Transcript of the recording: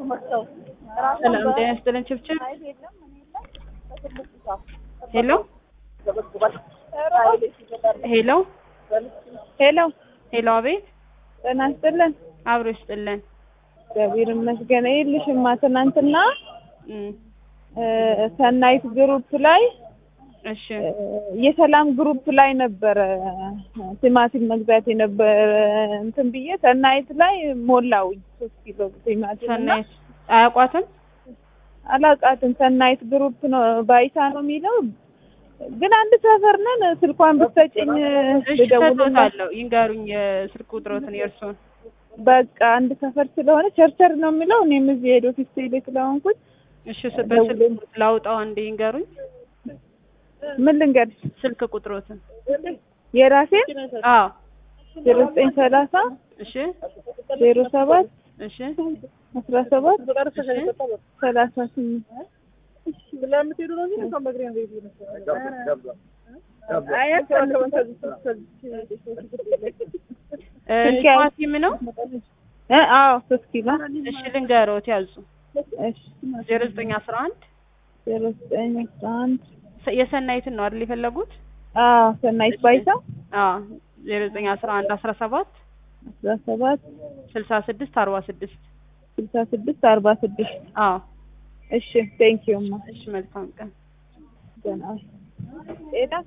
ሰላም ጤና ይስጥልን ችብችብ ሄሎ ሄሎ ሄሎ ሄሎ አቤት ጤና ይስጥልን። አብሮ ይስጥልን እግዚአብሔር ይመስገን። ይኸውልሽማ ትናንትና እም፣ እ፣ ሰናይት ግሩፕ ላይ እሺ እ፣ የሰላም ግሩፕ ላይ ነበረ ቲማቲም መግዛት የነበረ እንትን ብዬ ሰናይት ላይ ሞላውኝ ሶስት ኪሎ ቲማቲም እና ሰናይት አያውቋትም አላውቃትም። ሰናይት ግሩፕ ነው ባይታ ነው የሚለው ግን አንድ ሰፈር ነን። ስልኳን ብትሰጪኝ እሺ ልደውልላት ሰጥቶታለሁ ይንገሩኝ የስልክ ቁጥሮትን የእርሱን በቃ አንድ ሰፈር ስለሆነ ቸርቸር ነው የሚለው እኔም እዚህ ሄዶ ፊት ቴሌ ስለሆንኩኝ እሺ ስ- በስልክ ቁጥር ላውጣው አንዴ ይንገሩኝ ምን ልንገርሽ ስልክ ቁጥሮትን የራሴ አዎ ዜሮ ዘጠኝ ሰላሳ እሺ ዜሮ ሰባት እሺ አስራ ሰባት እሺ ሰላሳ ስምንት እ፣ ቲማቲም ነው እ፣ አዎ ሶስት ኪሎ እሺ ልንገሮት ያዙ እሺ ዜሮ ዘጠኝ አስራ አንድ ዜሮ ዘጠኝ አስራ አንድ የሰናይትን ነው አይደል የፈለጉት አዎ ሰናይት ባይታ አዎ ዜሮ ዘጠኝ አስራ አንድ አስራ ሰባት አስራ ሰባት ስልሳ ስድስት አርባ ስድስት ስልሳ ስድስት አርባ ስድስት አዎ እሺ ቴንኪዩማ እሺ መልካም ቀን ገና ጤና